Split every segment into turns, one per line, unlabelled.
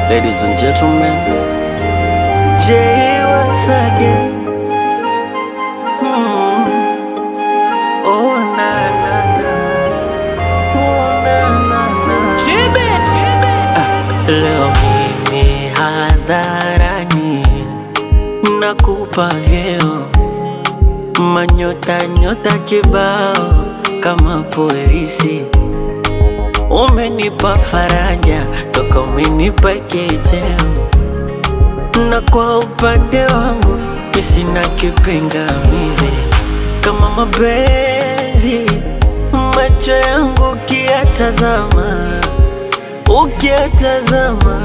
Ladies and gentlemen, Jay once again. Mm. Oh na na na, oh na na na. Ah, leo mimi hadharani nakupa vyeo manyota nyota kibao kama polisi Umenipa faraja toka umenipa kicheo, na kwa upande wangu mi sina kipingamizi. Kama mapenzi macho yangu ukiyatazama, ukiyatazama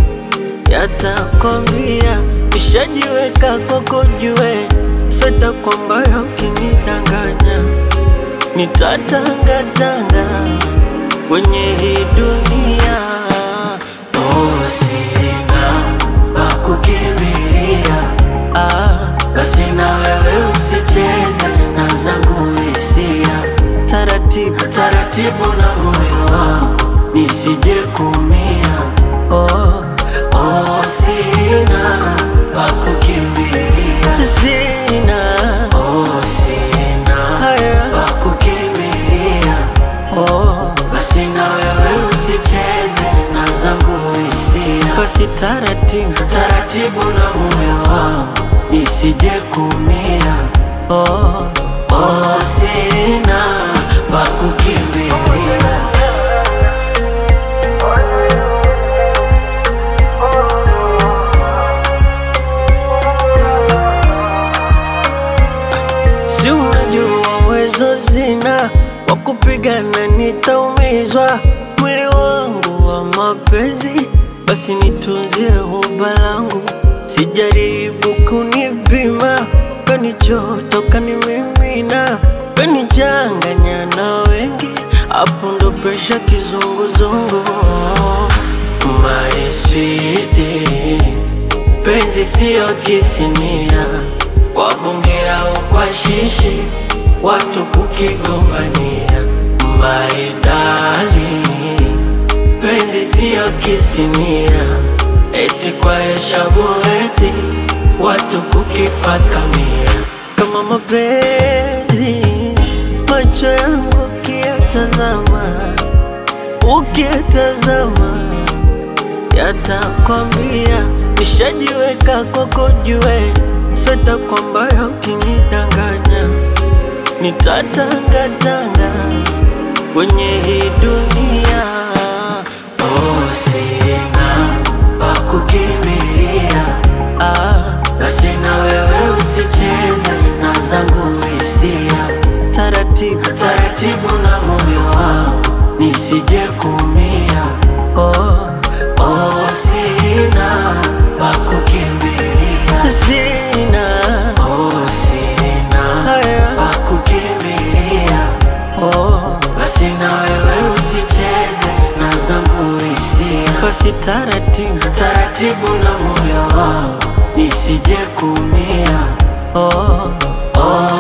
yatakwambia nishajiweka kwako, jue sweta kwamba ukinidanganya nitatangatanga kwenye hii dunia. Oh, sina pa kukimbilia, ah, basi na wewe usicheze na zangu hisia, taratibu taratibu na moyo wangu nisije kumia. Oh, oh, sina pa kukimbilia, sina oh, sina haya pa kukimbilia oh, basi na wewe usicheze na zangu hisia, basi taratibu taratibu na moyo wangu nisije kumia. Oh, oh, sina pa kukimbilia. Si unajua uwezo sina wa kupigana, nitaumizwa mwili wangu wa mapenzi, basi nitunzie huba langu, sijaribu kunipima, kanichoto kanimimina, kanichanganya na wengi, hapo ndo presha kizunguzungu. My sweetie, penzi siyo kisinia kwa bunge au kwa shishi, watu kukigombania. Maidali, penzi siyo kisinia, eti kwa heshabu eti watu kukifakamia. Kama mapenzi macho yangu ukiyatazama, ukiyatazama yatakwambia nishajiweka kwako, jue sweta kwamba ukinidanganya nitatangatanga kwenye hii dunia. Oh, sina pa kukimbilia, ah, basi na wewe usicheze na zangu hisia, taratibu taratibu na moyo wangu nisije kumia. Oh, oh, sina pa kukimbilia, sina oh, sina haya pa kukimbilia. Oh, basi na wewe usicheze na zangu hisia, basi taratibu taratibu na moyo wangu nisije kumia. Oh, oh,